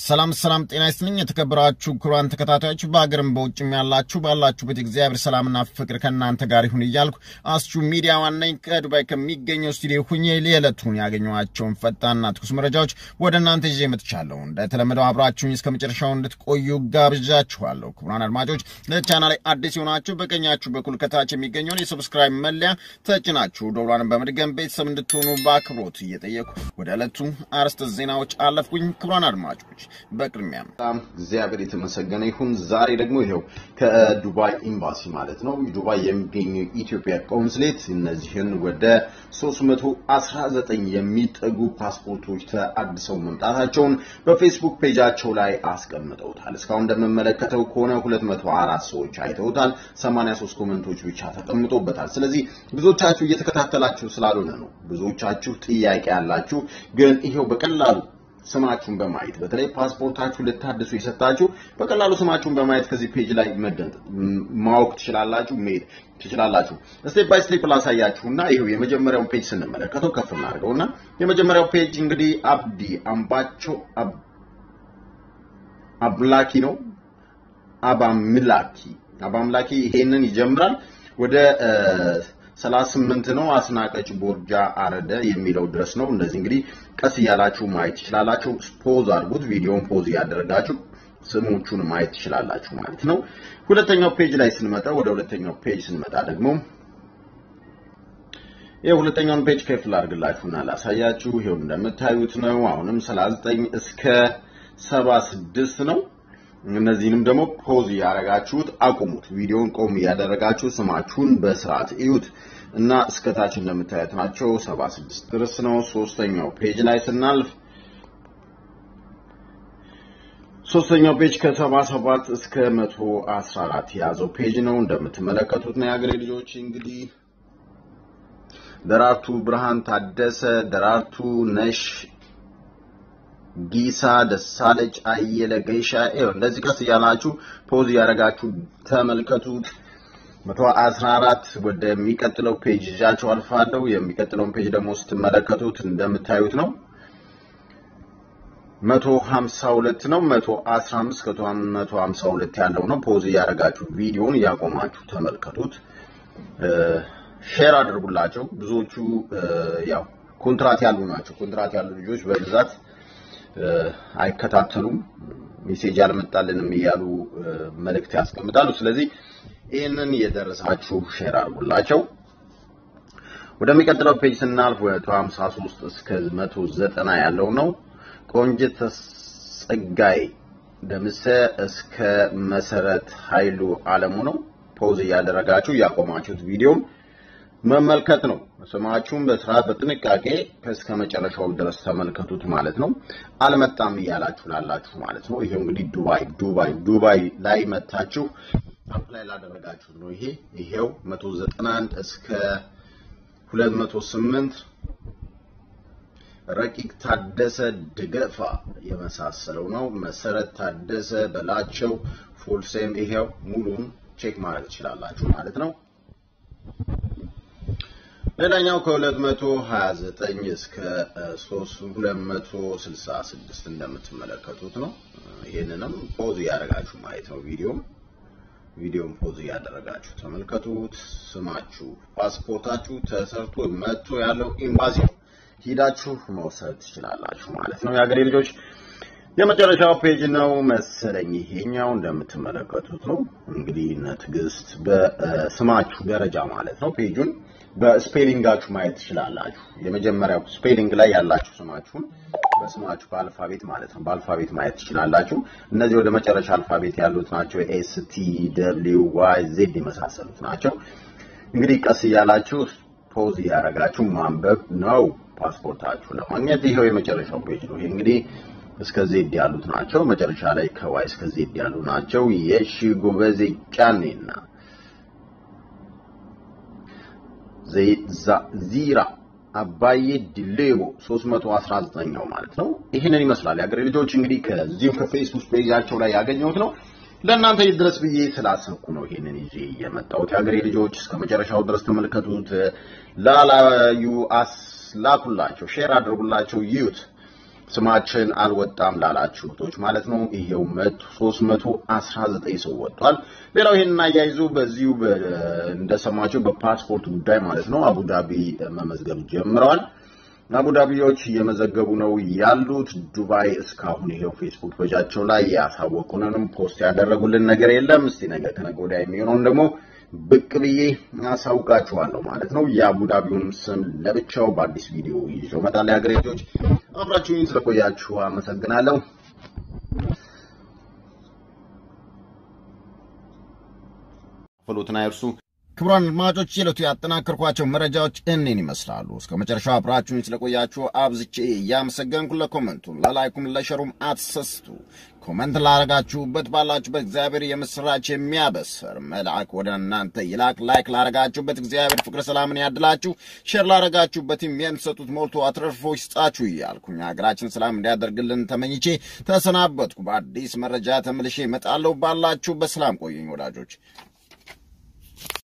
ሰላም ሰላም፣ ጤና ይስጥልኝ የተከበራችሁ ክቡራን ተከታታዮች በሀገርም በውጭም ያላችሁ ባላችሁበት እግዚአብሔር ሰላምና ፍቅር ከእናንተ ጋር ይሁን እያልኩ አስቹ ሚዲያ ዋነኝ ከዱባይ ከሚገኘው ስቱዲዮ ሁኜ የዕለቱን ያገኘኋቸውን ፈጣንና ትኩስ መረጃዎች ወደ እናንተ ይዤ መጥቻለሁ። እንደተለመደው አብራችሁኝ እስከ መጨረሻው እንድትቆዩ ጋብዣችኋለሁ። ክቡራን አድማጮች ለቻናሌ አዲስ የሆናችሁ በቀኛችሁ በኩል ከታች የሚገኘውን የሰብስክራይብ መለያ ተጭናችሁ ደውሏን በመድገም ቤተሰብ እንድትሆኑ በአክብሮት እየጠየቁ ወደ ዕለቱ አርዕስተ ዜናዎች አለፍኩኝ። ክቡራን አድማጮች በቅድሚያም በጣም እግዚአብሔር የተመሰገነ ይሁን። ዛሬ ደግሞ ይኸው ከዱባይ ኤምባሲ ማለት ነው ዱባይ የሚገኙ ኢትዮጵያ ቆንስሌት እነዚህን ወደ 319 የሚጠጉ ፓስፖርቶች ተአድሰው መምጣታቸውን በፌስቡክ ፔጃቸው ላይ አስቀምጠውታል። እስካሁን እንደምመለከተው ከሆነ 204 ሰዎች አይተውታል። 83 ኮመንቶች ብቻ ተቀምጦበታል። ስለዚህ ብዙዎቻችሁ እየተከታተላችሁ ስላልሆነ ነው። ብዙዎቻችሁ ጥያቄ ያላችሁ ግን ይሄው በቀላሉ ስማችሁን በማየት በተለይ ፓስፖርታችሁ ልታድሱ የሰጣችሁ በቀላሉ ስማችሁን በማየት ከዚህ ፔጅ ላይ መደንጥ ማወቅ ትችላላችሁ፣ መሄድ ትችላላችሁ። ስቴፕ ባይ ስቴፕ ላሳያችሁና ይሄው የመጀመሪያውን ፔጅ ስንመለከተው ከፍ እናድርገውና የመጀመሪያው ፔጅ እንግዲህ አብዲ አምባቸው አብላኪ ነው። አባምላኪ አባምላኪ ይሄንን ይጀምራል ወደ 38 ነው። አስናቀች ቦርጃ አረደ የሚለው ድረስ ነው። እነዚህ እንግዲህ ቀስ እያላችሁ ማየት ትችላላችሁ። ፖዝ አድርጉት። ቪዲዮን ፖዝ እያደረጋችሁ ስሞቹን ማየት ትችላላችሁ ማለት ነው። ሁለተኛው ፔጅ ላይ ስንመጣ ወደ ሁለተኛው ፔጅ ስንመጣ ደግሞ ይሄ ሁለተኛውን ፔጅ ከፍ ላድርግላችሁና ላሳያችሁ። ይሄው እንደምታዩት ነው። አሁንም 39 እስከ 76 ነው። እነዚህንም ደግሞ ፖዝ እያደረጋችሁት አቁሙት። ቪዲዮን ቆም እያደረጋችሁ ስማችሁን በስርዓት እዩት እና እስከታች እንደምታዩት ናቸው። 76 ድረስ ነው። ሶስተኛው ፔጅ ላይ ስናልፍ ሶስተኛው ፔጅ ከ77 እስከ 114 የያዘው ፔጅ ነው። እንደምትመለከቱት ነው የሀገሬ ልጆች እንግዲህ ደራርቱ ብርሃን ታደሰ፣ ደራርቱ ነሽ ጊሳ ደሳለች አየለ ገይሻ ይኸው እንደዚህ ቀስ እያላችሁ ፖዝ እያደረጋችሁ ተመልከቱት። 114 ወደሚቀጥለው ፔጅ ይዣችሁ አልፋለሁ። የሚቀጥለውን ፔጅ ደግሞ ስትመለከቱት እንደምታዩት ነው። 152 ነው። 115 ከ152 ያለው ነው። ፖዝ እያደረጋችሁ ቪዲዮውን እያቆማችሁ ተመልከቱት። ሼር አድርጉላቸው። ብዙዎቹ ያው ኮንትራት ያሉ ናቸው። ኮንትራት ያሉ ልጆች በብዛት አይከታተሉም። ሜሴጅ አልመጣልንም እያሉ መልእክት ያስቀምጣሉ። ስለዚህ ይህንን የደረሳችሁ ሼር አድርጉላቸው። ወደሚቀጥለው ፔጅ ስናልፍ ወደ 53 እስከ 190 ያለው ነው። ቆንጅት ጸጋይ ደምሰ እስከ መሰረት ኃይሉ አለሙ ነው። ፖዝ እያደረጋችሁ እያቆማችሁት ቪዲዮም መመልከት ነው። ስማችሁን በስርዓት በጥንቃቄ እስከ መጨረሻው ድረስ ተመልከቱት ማለት ነው። አልመጣም እያላችሁ ላላችሁ ማለት ነው። ይሄው እንግዲህ ዱባይ ዱባይ ዱባይ ላይ መታችሁ አፕላይ ላደረጋችሁ ነው። ይሄ ይሄው 191 እስከ 208 ረቂቅ ታደሰ ድገፋ የመሳሰለው ነው። መሰረት ታደሰ በላቸው ፉልሴም ይሄው ሙሉን ቼክ ማድረግ ትችላላችሁ ማለት ነው። ሌላኛው ከ229 እስከ 266 እንደምትመለከቱት ነው። ይህንንም ፖዝ እያደረጋችሁ ማየት ነው። ቪዲዮም ቪዲዮም ፖዝ እያደረጋችሁ ተመልከቱት። ስማችሁ ፓስፖርታችሁ ተሰርቶ መጥቶ ያለው ኤምባሲ ነው። ሂዳችሁ መውሰድ ትችላላችሁ ማለት ነው። የሀገሬ ልጆች የመጨረሻው ፔጅ ነው መሰለኝ። ይሄኛው እንደምትመለከቱት ነው። እንግዲህ እነ ትዕግስት በስማችሁ ደረጃ ማለት ነው ፔጁን በስፔሊንጋችሁ ማየት ትችላላችሁ። የመጀመሪያው ስፔሊንግ ላይ ያላችሁ ስማችሁን በስማችሁ በአልፋቤት ማለት ነው በአልፋቤት ማየት ትችላላችሁ። እነዚህ ወደ መጨረሻ አልፋቤት ያሉት ናቸው። ኤስ ቲ ደብሊው ዋይ ዜድ የመሳሰሉት ናቸው። እንግዲህ ቀስ እያላችሁ ፖዝ እያደረጋችሁ ማንበብ ነው ፓስፖርታችሁ ለማግኘት። ይኸው የመጨረሻው ፔጅ ነው። ይሄ እንግዲህ እስከ ዜድ ያሉት ናቸው። መጨረሻ ላይ ከዋይ እስከ ዜድ ያሉ ናቸው። የሺ ጎበዜ ጫኔና ዚራ አባዬ ዲሌቦ 319 ነው ማለት ነው። ይህንን ይመስላል የሀገሬ ልጆች። እንግዲህ ከዚሁ ከፌስቡክ ፔጃቸው ላይ ያገኘሁት ነው። ለእናንተ ይድረስ ብዬ ስላሰብኩ ነው ይሄንን ይዤ የመጣሁት። የሀገሬ ልጆች እስከ መጨረሻው ድረስ ተመልከቱት። ላላዩ አስላኩላቸው፣ ሼር አድርጉላቸው፣ ይዩት። ስማችን አልወጣም ላላችሁ እህቶች ማለት ነው ይሄው መቶ ሶስት መቶ አስራ ዘጠኝ ሰው ወጥቷል። ሌላው ይሄንን አያይዞ በዚሁ እንደሰማቸው በፓስፖርት ጉዳይ ማለት ነው አቡዳቢ መመዝገብ ጀምረዋል። አቡዳቢዎች እየመዘገቡ ነው ያሉት። ዱባይ እስካሁን ይሄው ፌስቡክ ፔጃቸው ላይ ያሳወቁንንም ፖስት ያደረጉልን ነገር የለም። እስቲ ነገ ከነገ ወዲያ የሚሆነውን ደግሞ ብቅ ብዬ አሳውቃችኋለሁ ማለት ነው። የአቡዳቢውን ስም ለብቻው በአዲስ ቪዲዮ ይዤው እመጣለሁ። የሀገሬ ልጆች አብራችሁኝ ስለቆያችሁ አመሰግናለሁ። ፍሉትን አይርሱ። ክቡራን አድማጮች የዕለቱ ያጠናከርኳቸው መረጃዎች እኔን ይመስላሉ። እስከ መጨረሻው አብራችሁኝ ስለቆያችሁ አብዝቼ እያመሰገንኩ ለኮመንቱም ለላይኩም ለሸሩም አትሰስቱ። ኮመንት ላረጋችሁበት ባላችሁበት እግዚአብሔር የምስራች የሚያበስር መልአክ ወደ እናንተ ይላክ። ላይክ ላረጋችሁበት እግዚአብሔር ፍቅረ ሰላምን ያድላችሁ። ሼር ላረጋችሁበትም የምትሰጡት ሞልቶ አትረፍርፎ ይስጣችሁ እያልኩኝ ሀገራችን ሰላም እንዲያደርግልን ተመኝቼ ተሰናበትኩ። በአዲስ መረጃ ተመልሼ እመጣለሁ። ባላችሁ በሰላም ቆዩኝ ወዳጆች።